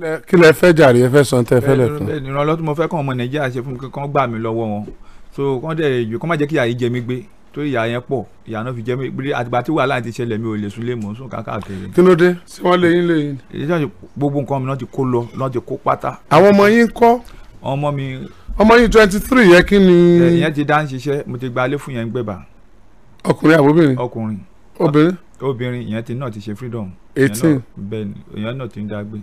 kí lẹ fẹ́ jàre ẹ fẹ́ sọ tẹ fẹ́ lẹ́kùn. bẹ́ẹ̀ ni ìrànlọ́wọ́ tí mo fẹ́ kàn ọmọ nàìjíríà ṣe fún mi kí wọ́n gbà mí lọ́wọ́ wọn so kán dẹ̀ yìí kán má jẹ́ kí ìyà yìí jẹ mí gbé torí ìyà yẹn pọ̀ ìyà náà fi jẹ mí gbé àtìgbà tí wàhálà ti ṣẹlẹ̀ mi ò lè sùn lé mò ń sùn káàkiri kí ló dé sí wọn lé yín lé yín. iṣẹ́ àti gbogbo nǹkan mi náà ti kó lọ náà ti kó pátá àwọn ọmọ yín kọ́ ọmọ mi ọmọ yín twenty three yẹ kí ni ìyẹn ti dá ń ṣiṣẹ́ mo ti gba alẹ́ fún yẹn ń gbẹ̀bà ọkùnrin àbóbìnrin ọkùnrin obìnrin obìnrin ìyẹn ti náà ti ṣe freedom ìyẹn náà- eighteen bẹ́ẹ̀ ni ìyẹn náà ti ń dá gbé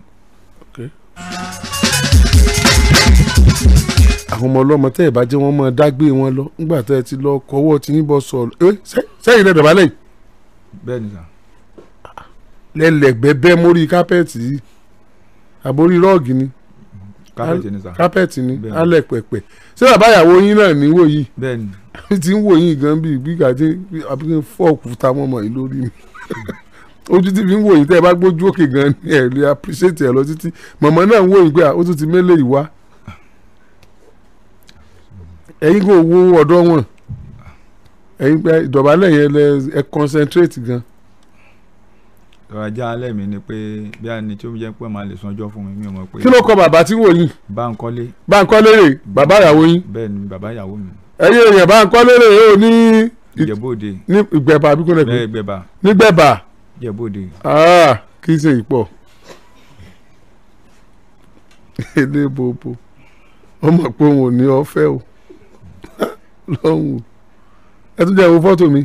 àwọn ọmọ ọlọ́mọ tẹ́ ẹ̀ bá jẹ́ wọ́n máa dágbé wọn lọ nígbà tẹ́ ẹ ti lọ kọ́wọ́ tí yín bọ́ sọ̀rọ̀ ẹ sẹ́- sẹ́yìn lẹ́dọ̀ balẹ̀ yìí bẹ́ẹ̀ ni sà lẹ́lẹ̀gbẹ́ bẹ́ mórí kápẹ́ẹ̀tì yìí àbórí rọ́ọ̀gì ni káfíńtì ni sà kápẹ́ẹ̀tì ni Bẹ́ẹ̀. alẹ́ pẹ̀pẹ̀ ṣé bàbá ìyàwó yín náà níwò yìí bẹ́ẹ̀ ni ti ń wò yín gan bíi gbígbà tí àbí kí n fọ́ọ̀kù ta mọ́mọ́ yìí lórí mi ojú tí fi ń wò yín tẹ́ ẹ bá gbójú òkè gan ni ẹ lè appreciate ẹ lọ títí mọ̀mọ́ náà ń wò yín pé à, ó tún ti mélé yìí wá ẹ̀yin kò wo ọ̀dọ́ wọn ẹ̀yin pé ìdọ̀bálẹ̀ yẹn lẹ ẹ concentrate gan ọ̀rọ̀ ajá alẹ́ mi ni pé bí a ní tí ó jẹ́ pé màá lè sanjọ́ fún mi mi ò mọ̀ pé kí ló kọ bàbá tí wò yín Bánkọ́lé Bánkọ́lé rè bàbá ìyàwó yín bẹ́ẹ̀ ni bàbá ìyàwó mi ẹ̀yin èèyàn Bánkọ́lé rè ó ní Ìjẹ̀bú-Òde ní ìgbẹ̀bà àbíkú bẹ́ẹ̀ nẹ̀kú gbẹ̀bà nígbẹ̀bà Ìjẹ̀bú-Òde Ah, kì í ṣe ìpọ̀ ilé bobo wọ́n mọ̀ pé òun ò ní ọ̀fẹ́ o lọ́hùn o ẹ tún jẹ́ ìwọ fọ́tò mi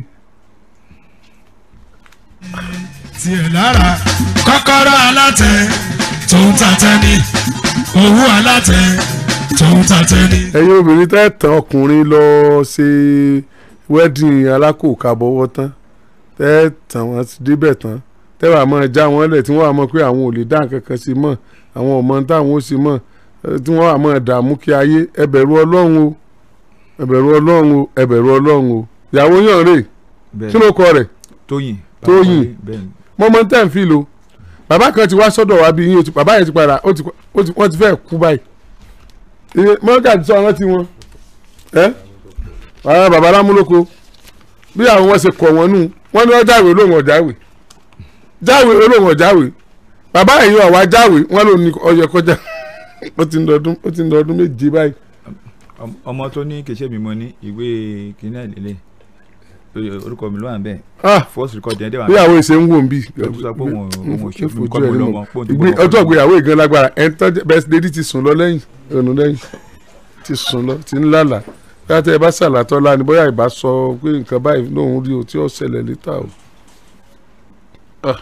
tiẹ̀ lára kọ́kọ́rọ́ alátẹ tó ń tatẹ́ ní owó alátẹ tó ń tatẹ́ ní. ẹ̀yin obìnrin tẹ́ tàn ọkùnrin lọ ṣe wedding alákòókábọ̀wọ́ tán tẹ́ tàn wọ́n ti débẹ̀ tán tẹ́ wàá mọ̀ já wọn lẹ̀ tí wọ́n wàá mọ̀ pé àwọn ò lè dá nǹkan kan sí mọ́ àwọn ọmọ táwọn ó sì mọ̀ eh, tí wọ́n wàá mọ̀ dààmú kí ayé ẹ bẹ̀rù ọlọ́run o ẹ bẹ̀rù ọlọ́run o ẹ bẹ̀rù ọlọ́run o ìyàwó yàn rè bẹ́ẹ̀ kí ló kọ rẹ̀ Tóyìn Tóyìn. Bánkọ́lé, bẹ́ẹ̀ ni mo mọ tẹ́ ń fi lo bàbá kan ti wá sọ́dọ̀ wa bí yín o ti bàbá yẹn ti padà ó ti ó ti wọ́n ti fẹ́ kú báyìí iye mọ́gà ti sọ rántí wọn ẹ́ àwọn bàbá lámúlòkó bí àwọn wọn ṣe kọ̀ wọ́n nù wọ́n ní wọ́n jáwé olóhùn ọ̀jáwé jáwé olóhùn ọ̀jáwé bàbá yìí wà wá jáwé wọ́n ló ní ọyọ kọjá ó ti ń dọdún ó ti ń dọdún méje báyìí Ọm- ọmọ tó ní kèsè mi mo ní ìwé kìnìún àìlélẹ̀ orúkọ mi ló wà ń bẹ̀ Ah, first record yẹn dẹ̀ wà ń bí bẹ̀ àwọn èsè ń wò ń bì Ó sọ pé òun ò- òun ò ṣe Ìfojú fún kọ́ ẹ̀ mi nínú. lọ́mọ pé òun ti Ìgbé- gbọ́ ọjọ́ ọkọ mi. ìgbéyàwó ìgan lágbára ẹ̀ ń tọ́jú bẹ́ẹ̀ lady ti sùn lọ lẹ́yìn ònú lẹ́yìn ti sùn lọ ti ń lálàá bóyá tẹ́ ẹ bá ṣàlàtọ́ la ni bóyá ìbá sọ pé nǹkan báyìí lòun rí o tí ó ṣẹlẹ̀ létà o. Ah.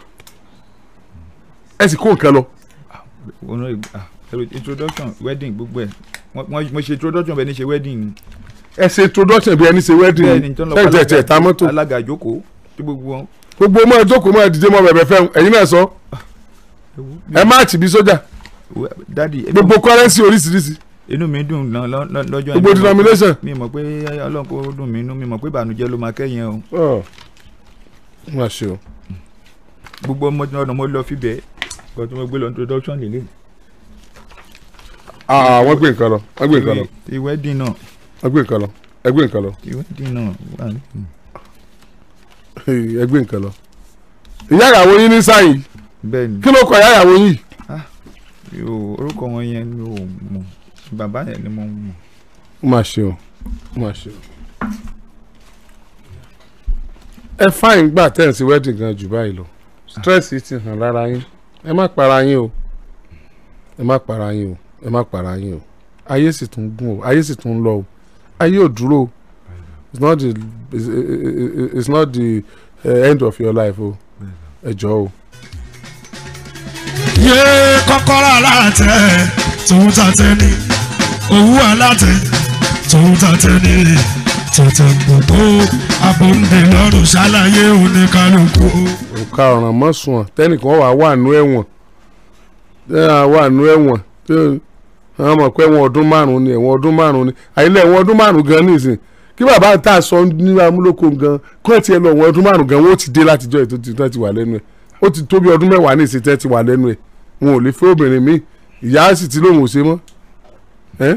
ẹ sì kó nǹkan lọ Òun náà, ah, ẹ̀rọ introduction wedding gbogbo ẹ̀ Wọ́n- wọ́n- mo ṣe introduction bẹ́ẹ̀ ni ṣe wedding ni ẹ ṣe introduction bí ẹni ṣe wedding bẹ́ẹ̀ ni tó ń lọ ṣe fún ìtẹ̀tẹ̀ ta mọ́tò alága ìjókòó tí gbogbo wọn. gbogbo ọmọ ìjókòó máa dìde mọ́ bẹ̀bẹ̀ fẹ́ ẹ̀yin náà sọ ẹ má tì bí sójà dadi gbogbo kọ́rẹ́nsì oríṣiríṣi inú mi dùn lọ- lọ- lọ- lọ́jọ́ gbogbo yẹn. denomination. mi mọ̀ pé ọlọ́run kò dùn mí inú mi mọ̀ pé ìbànújẹ́ ló máa kẹ́yìn o Ọ̀, má ṣe o. gbogbo ọmọ tí ọ̀nà mo lọ fíbẹ̀ kò tí mo gbé lọ introduction lélẹ̀. Ah, wọ́n gbé nǹkan lọ wọ́n gbé nǹkan lọ ti wedding náà wọ́n gbé nǹkan lọ ẹ gbé nǹkan lọ ti wedding náà wà ní. ẹ gbé nǹkan lọ. ìyá ìyàwó yín ní sáyìn bẹ́ẹ̀ ni kí ló kọ ìyá ìyàwó yín yóò orúkọ wọn yẹn ni ò mọ̀ bàbá yẹn ni mo mọ̀. ó mà ṣe o ó mà ṣe o. ẹ fáìn gbà tẹ́ǹsì wedding gan jù báyìí lọ stress yìí ti hàn lára yín ẹ má para yín o ẹ má para yín o ẹ má para yín o ayé sì tún gùn o ayé sì tún lọ o ayé ò dúró o it's not the it's, it's not the uh, end of your life o ẹ jọ̀ọ́ o. yé kọ́kọ́rọ́ alátẹ tó ń tatẹ́ ní owó alátẹ tó ń tatẹ́ ní tètè gbogbo abòǹde lọ́rùn ṣàlàyé oníkálukú. òkà ọ̀ràn mọ́sùn tẹ́nìkan wà wà nú ẹ̀wọ̀n tẹ́nìkan wà nú ẹ̀wọ̀n tí wọ́n mọ̀ pé ẹ̀wọ̀n ọdún márùn-ún ni ẹ̀wọ̀n ọdún márùn-ún ni àyílẹ̀ ẹ̀wọ̀n ọdún márùn-ún gan nìsín kí bàbá tá a sọ ní amúlòkó gan kọ́ ẹ̀ tiẹ̀ lọ ẹ̀wọ̀n ọdún márùn-ún gan wọ́n ti dé látijọ́ ètò tí wọ́n ti wà lẹ́nu ẹ̀ ó ti tó bí ọdún mẹ́wàá ní ìsìn tẹ́ ti wà lẹ́nu ẹ̀ wọn ò lè fẹ́ obìnrin mi ìyá sì ti lóun ò ṣe mọ́ ẹ́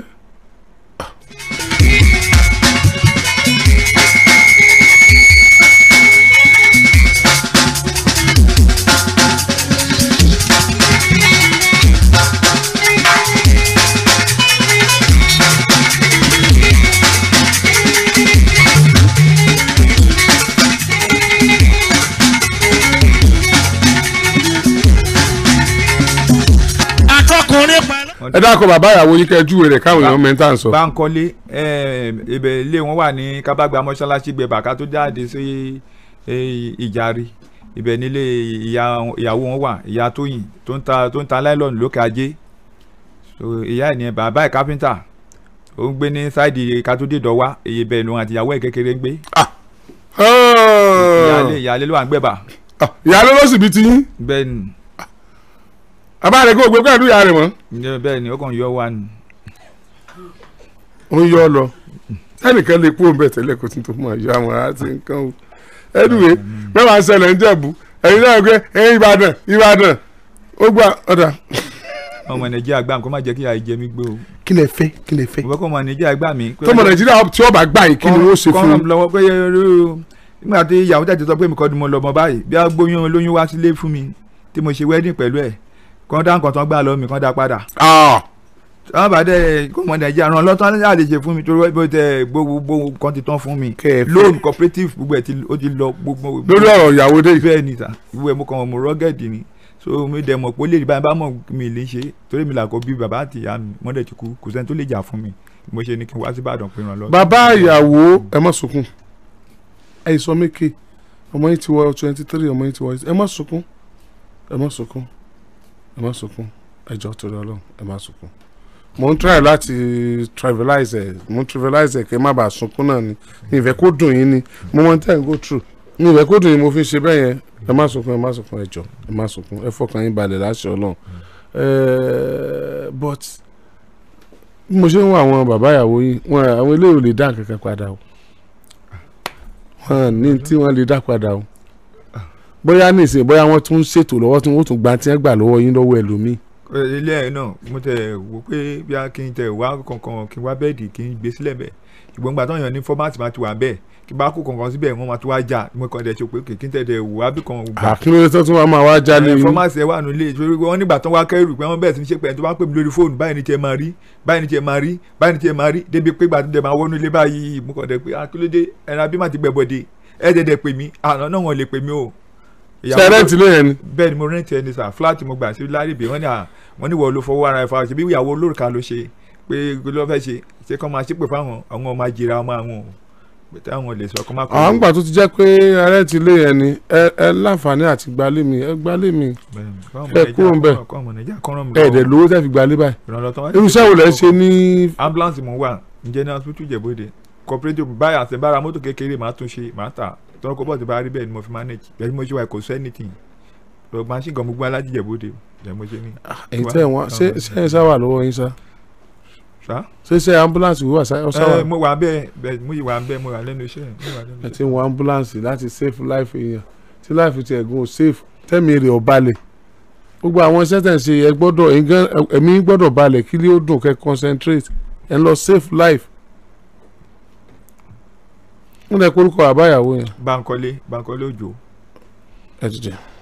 ẹ dákọ̀ bàbá ìyàwó yín kẹ́ júwe rẹ̀ káwọn èèyàn mẹ́ta ń sọ. Bánkọ́lé eh, ibẹ̀ ilé wọn wà ní kábàgbà mọ́ṣáláṣí gbẹ bàkà tó jáde sí eh, ìjàre ibẹ̀ nílé ìyá- ìyàwó wọn wà ìyá tóyìn tó ń ta tó ń ta láìlọ́ọ̀nù lókè ajé so ìyá ẹ̀ ní bàbá ẹ̀ kápẹ́ńtà ó ń gbé ní sáìdì katódé dọ́wà èyí bẹ́ẹ̀ lòun àti ìyàwó ẹ̀ kékeré ń gbé ìyáálé ìyáálé ló wà ń gbẹ̀bà ìyá ló ló sì bí ti yín bẹ́ẹ̀ ni bàbá rẹ̀ kó o gbé pẹ̀lú ìyá rẹ̀ mọ́ ǹjẹ́ bẹ́ẹ̀ ni ó kàn yọ wá ni ó ń yọ ọ lọ ẹnìkan lè kú òun bẹ̀ tẹ́lẹ̀ kó tún tó mọ̀ ẹ̀yọ́ àwọn ará ti nǹkan o ẹnìwé mẹ́wàá ń ṣẹlẹ̀ ń jẹ̀bú ẹ̀yin náà gbé ẹ̀yin Ìbàdàn Ìbàdàn ó gbà ọ̀dà. ọmọ nàìjíríà gbà mí kó má jẹ́ kí ìyá jẹ mí gbé o kí lẹ fẹ́ kí lẹ fẹ́. mo fẹ́ kó ọmọ nàìjíríà gbà mí. tọmọ Nàìjíríà tí ó bá gbà yìí kí ni ó ṣe fún kọ́ńtà un. lọ́wọ́ pé irú nígbà tí ìyàwó tẹ̀sí sọ pé mi kọ́ ni mo lọ mọ báyìí bí a gbóyún olóyún wá sílé fún mi tí mo ṣe wedding pẹ̀lú ẹ̀ kọ́ dá nǹkan tán gbà lọ́wọ́ mi kọ́ dá padà. Ah, àwọn bàdẹ kó ọmọ nàìjíríà ràn lọ́tọ́ ní àlè ṣe fún mi torí bó tẹ gbogbo nǹkan ti tán fún mi kẹ́ ẹ fẹ́. loan cooperative gbogbo ẹ̀ ti ó ti lọ gbogbo. lórí ọ̀rọ̀ ìyàwó dé yìí. bẹ́ẹ̀ ni ta gbogbo ẹ̀ mo kàn mo rọ́gẹ̀dì ni so mi dẹ̀ mọ̀ pé ó lè rí báyìí bá mọ̀ mi lè ṣe torí mi là kọ́ bí bàbá àti ìyá mi wọ́n dẹ̀ ti kú kò sẹ́ni tó lè jà fún mi mo ṣe ni kí n wá sí Ìbàdàn pé ràn lọ. bàbá ìyàwó ẹ má sunkún ẹ sọ méke ọmọ yìí ti wọ twenty three ọmọ yìí ti wọ ẹ má sunkún ẹ má sunkún ẹ má sunkún ẹ jọ torí Ọlọ́run ẹ má sunkún mo ń try láti trivialize ẹ mo ń trivialize ẹ kẹ má bàa sunkún náà ni mi ìfẹ́ kó dùn yín ni mo mọ ten go through mi ìfẹ́ kó dùn yín mo fi ṣe bẹ́ẹ̀ yẹn ẹ má sunkún ẹ má sunkún ẹ jọ ẹ má sunkún ẹ fọkàn yín balẹ̀ láṣẹ Ọlọ́run ẹ but bí mo ṣe ń wọ àwọn bàbá ìyàwó yìí wọn àwọn eléyìí ò lè dá nǹkan kan padà o wọn ní tí wọn lè dá padà o bóyá nísìnyí bóyá wọn tún ń ṣètò lọ́wọ́ tí wọn ó tún gba tí wọn gbà lọ́wọ́ yín lọ́wọ́ ẹlòmíì ilé ẹ̀ náà mo tẹ̀ wò pé bí a kí n tẹ̀ wá kankan kí n wá bẹ́ẹ̀dì kí n gbé sílẹ̀ bẹ́ẹ̀ ìgbọ́n gbà tán yàn ní fọ́mátì máa ti wà bẹ́ẹ̀ kí n bá kó kankan síbẹ̀ wọ́n máa tún wá jà mo kàn dẹ̀ ṣe pé kí n tẹ̀ dẹ̀ wò á bí kan gbà. àkínlóye tó tún wá máa wá jálé yín fọ́mátì ẹ̀ wà nílé ìṣòro wọ́n nígbà tán wá kẹ́rù pé wọ́n bẹ̀rẹ̀ sí ní ṣe pé ẹni tó bá pè mí lórí fóònù báyìí ni tiẹ̀ máa rí báyìí ni tiẹ̀ máa rí báyìí ni tiẹ̀ máa rí débi pé gbà tó dẹ̀ máa wọnú ilé báyìí mo kàn dẹ̀ pé akílódé ẹran abí má ti gbẹ̀bọ̀dé ẹ̀ dẹ̀ dẹ̀ pè mí àná náà wọ́n lè pè mí o. Ìyàwó- ṣe rẹ́ǹtì lé yẹn ni bẹ́ẹ̀ ni mo rẹ́ǹtì ẹni sà fúláàtì mo gbà sí lárìbí wọ́n ní à wọ́n ní wọ́n ló fọwọ́ ara ẹ̀ fa ṣe bí ìyàwó olórùka ló ṣe pé kí ló fẹ́ ṣe ṣé kọ́ máa ṣépè fáwọn àwọn ọmọ ajira ọmọ àwọn o pé táwọn lè sọ kọ́ máa kọ́ àwọn àgbà tó ti jẹ́ pé rẹ́ǹtì lé yẹn ni ẹ ẹ láǹfààní àti gbalé mi ẹ gbalé mi ẹ kúrò ń bẹ̀. kọ́ ọmọ nàìjíríà kọ́ ràn mí ẹ dẹ̀ lówó tẹ́ fi gbalé báyìí ìrànlọ́tọ́ wá irú iṣẹ́ wo lẹ́ ń ṣe ní ambulance mo wà ǹjẹ́ ní hospital Ìjẹ̀bú-Òde cooperative báyà àti bára mọ́tò kékeré máa tún ṣe máa tà tọ́rọ kó bọ̀ ti bá rí bẹ́ẹ̀ ni mo fi manage bẹ́ẹ̀ ni mo ṣe wà kò sẹ́ anything lọ machine gan gbogbo alájí Ìjẹ̀bú-Òde ẹ̀ mo ṣe ní. ẹ̀yìn tẹ́ wọn ṣé ṣé ẹ sáwà lọ́wọ́ yín sá ṣá ṣé ṣé ambulance wíwà sá ọ sáwà ẹ mo wà bẹ́ẹ̀ bẹ́ẹ̀ mo yìí wà bẹ́ẹ̀ mo wà lẹ́nu iṣẹ́ mo wà lẹ́nu ẹ iṣẹ́. ti ń wọ ambulance láti save life èèyàn tí life ti ẹ̀gún ò safe tẹ́mi rẹ̀ ọ̀ balẹ̀ gbogbo àwọn iṣẹ́ tẹ̀ ń ṣe ẹ gbọ́dọ̀ ẹ̀yin gan- ẹ̀mí yín gbọ́dọ̀ balẹ̀ kí ló dùn kẹ́ concentrate ẹ̀ ń lọ save life. wọ́n lẹ kórúkọ àbáyàwó yẹn Bankole Bankole Òjó ẹ dìde.